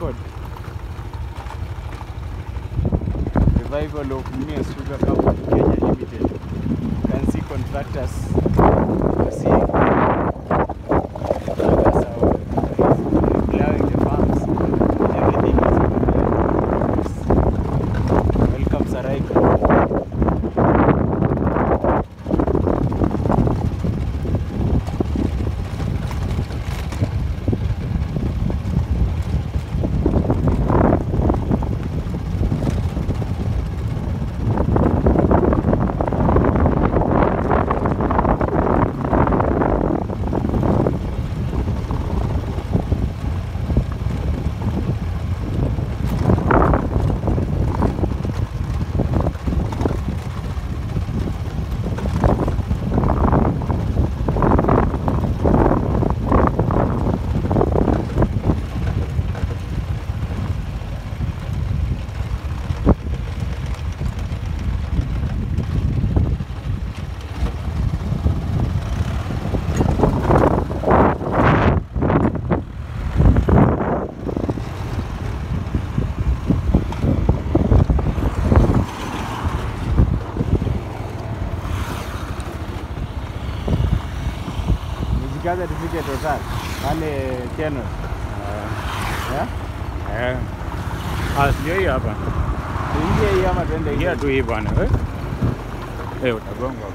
record revival of Mumias Sugar Company Kenya Limited. You can see contractors proceeding. Contractors are plowing the farms. Everything is in progress. Welcome Saraika. Nijikaze tufike Total pale Kenol. Yeah? Eh. Ah, ndio hii hapa. Tuingie hii ama tuende Ingia hii? tu hii bwana. Eh, eh utagonga.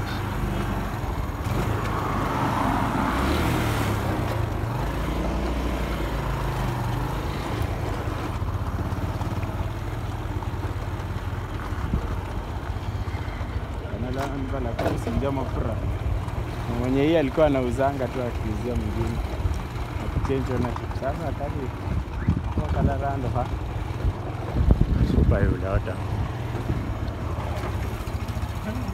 Analamba la kusingia mafura. Na Mwenye hii alikuwa anauzanga tu akiuzia mwingine. Akichange ownership. Sasa kali kwa kala rando ha. Super yule hata.